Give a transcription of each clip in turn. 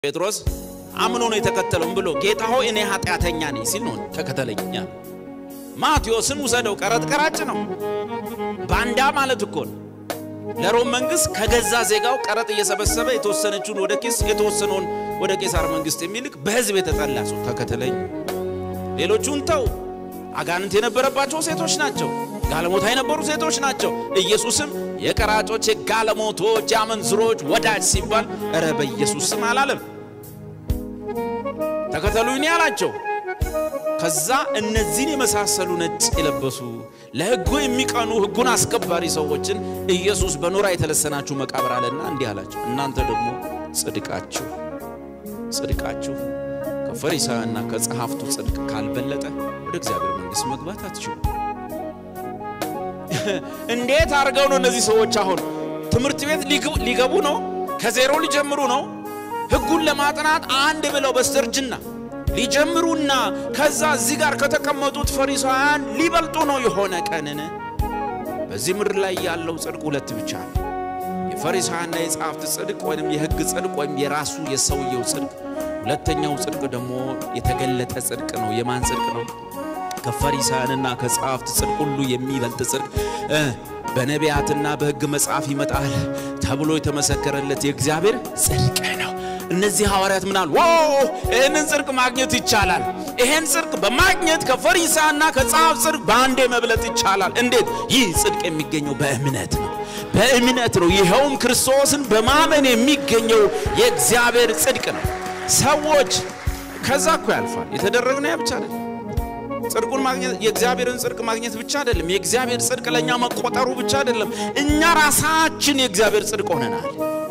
ጴጥሮስ አምኖ ነው የተከተለውም ብሎ ጌታ ሆይ እኔ ኃጢአተኛ ነኝ ሲል ነው ተከተለኝ ያለ። ማቴዎስን ውሰደው፣ ቀረጥ ቀራጭ ነው። ባንዳ ማለት እኮ ነው። ለሮም መንግስት ከገዛ ዜጋው ቀረጥ እየሰበሰበ የተወሰነችውን ወደ ቄስ የተወሰነውን ወደ ቄሳር መንግስት የሚልክ በህዝብ የተጠላ ሰው ተከተለኝ። ሌሎቹን ተው። አጋንንት የነበረባቸው ሴቶች ናቸው። ጋለሞታ የነበሩ ሴቶች ናቸው። ኢየሱስም የቀራጮች፣ የጋለሞቶች፣ የአመንዝሮች ወዳጅ ሲባል እረ በኢየሱስ ስም አላለም። ተከተሉኝ አላቸው። ከዛ እነዚህን የመሳሰሉ ነጭ የለበሱ ለህጉ የሚቀኑ ህጉን አስከባሪ ሰዎችን ኢየሱስ በኖራ የተለሰናችሁ መቃብር አለና እንዲህ አላቸው፣ እናንተ ደግሞ ጽድቃችሁ ጽድቃችሁ ከፈሪሳውያንና ከጸሐፍቱ ጽድቅ ካልበለጠ ወደ እግዚአብሔር መንግሥት መግባት አትችሉ። እንዴት አድርገው ነው እነዚህ ሰዎች አሁን ትምህርት ቤት ሊገቡ ነው? ከዜሮ ሊጀምሩ ነው? ህጉን ለማጥናት አንድ ብለው በስተርጅና ሊጀምሩና ከዛ እዚህ ጋር ከተቀመጡት ፈሪሳውያን ሊበልጡ ነው የሆነ ቀንን። በዚህ ምድር ላይ ያለው ጽድቅ ሁለት ብቻ ነው። የፈሪሳውያንና የጸሐፍት ጽድቅ ወይም የህግ ጽድቅ ወይም የራሱ የሰውየው ጽድቅ። ሁለተኛው ጽድቅ ደግሞ የተገለጠ ጽድቅ ነው። የማን ጽድቅ ነው? ከፈሪሳውያንና ከጸሐፍት ጽድቅ ሁሉ የሚበልጥ ጽድቅ በነቢያትና በህግ መጽሐፍ ይመጣል ተብሎ የተመሰከረለት የእግዚአብሔር ጽድቅ ነው። እነዚህ ሐዋርያት ምናል ዎ ይህንን ጽድቅ ማግኘት ይቻላል። ይህን ጽድቅ በማግኘት ከፈሪሳና ከጸሐፍ ጽድቅ በአንዴ መብለጥ ይቻላል። እንዴት? ይህ ጽድቅ የሚገኘው በእምነት ነው። በእምነት ነው። ይኸውም ክርስቶስን በማመን የሚገኘው የእግዚአብሔር ጽድቅ ነው። ሰዎች ከዛ እኮ ያልፋል። የተደረግነው ያ ብቻ አይደለም። ጽድቁን ማግኘት የእግዚአብሔርን ጽድቅ ማግኘት ብቻ አይደለም። የእግዚአብሔር ጽድቅ ለእኛ መቆጠሩ ብቻ አይደለም። እኛ ራሳችን የእግዚአብሔር ጽድቅ ሆነናል።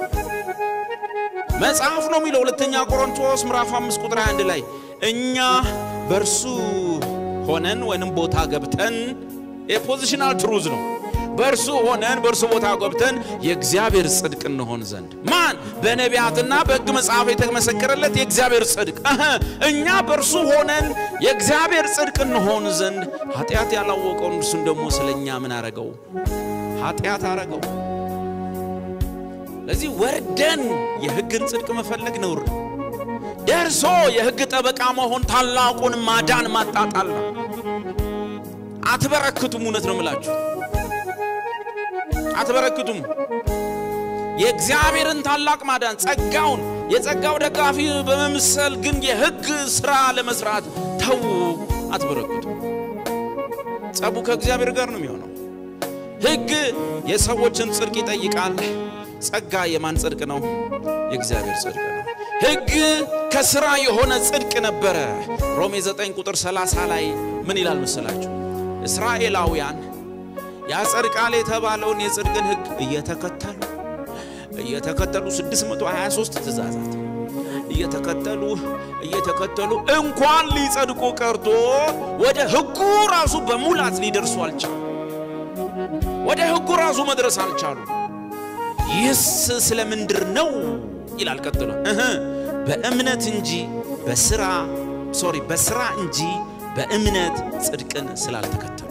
መጽሐፍ ነው የሚለው ሁለተኛ ቆሮንቶስ ምዕራፍ 5 ቁጥር 21 ላይ እኛ በእርሱ ሆነን ወይንም ቦታ ገብተን የፖዚሽናል ትሩዝ ነው። በእርሱ ሆነን በእርሱ ቦታ ገብተን የእግዚአብሔር ጽድቅ እንሆን ዘንድ ማን በነቢያትና በሕግ መጽሐፍ የተመሰከረለት የእግዚአብሔር ጽድቅ እኛ በእርሱ ሆነን የእግዚአብሔር ጽድቅ እንሆን ዘንድ ኃጢአት ያላወቀውን እርሱን ደግሞ ስለ እኛ ምን አረገው? ኃጢአት አረገው። ለዚህ ወርደን የሕግን ጽድቅ መፈለግ ነውር ነው። ደርሶ የሕግ ጠበቃ መሆን ታላቁን ማዳን ማጣጣል ነው። አትበረክቱም። እውነት ነው ምላችሁ አትበረክቱም። የእግዚአብሔርን ታላቅ ማዳን ጸጋውን የጸጋው ደጋፊ በመምሰል ግን የሕግ ሥራ ለመስራት ተዉ፣ አትበረክቱም። ጸቡ ከእግዚአብሔር ጋር ነው የሚሆነው። ሕግ የሰዎችን ጽድቅ ይጠይቃል። ጸጋ የማን ጽድቅ ነው? የእግዚአብሔር ጽድቅ ነው። ሕግ ከሥራ የሆነ ጽድቅ ነበረ። ሮሜ 9 ቁጥር 30 ላይ ምን ይላል መሰላችሁ? እስራኤላውያን ያጸድቃል የተባለውን የጽድቅን ሕግ እየተከተሉ እየተከተሉ 623 ትእዛዛት እየተከተሉ እየተከተሉ እንኳን ሊጸድቁ ቀርቶ ወደ ሕጉ ራሱ በሙላት ሊደርሱ አልቻሉ። ወደ ሕጉ ራሱ መድረስ አልቻሉ። ይህስ ስለ ምንድር ነው ይላል ቀጥሎ በእምነት እንጂ በስራ ሶሪ በስራ እንጂ በእምነት ጽድቅን ስላልተከተሉ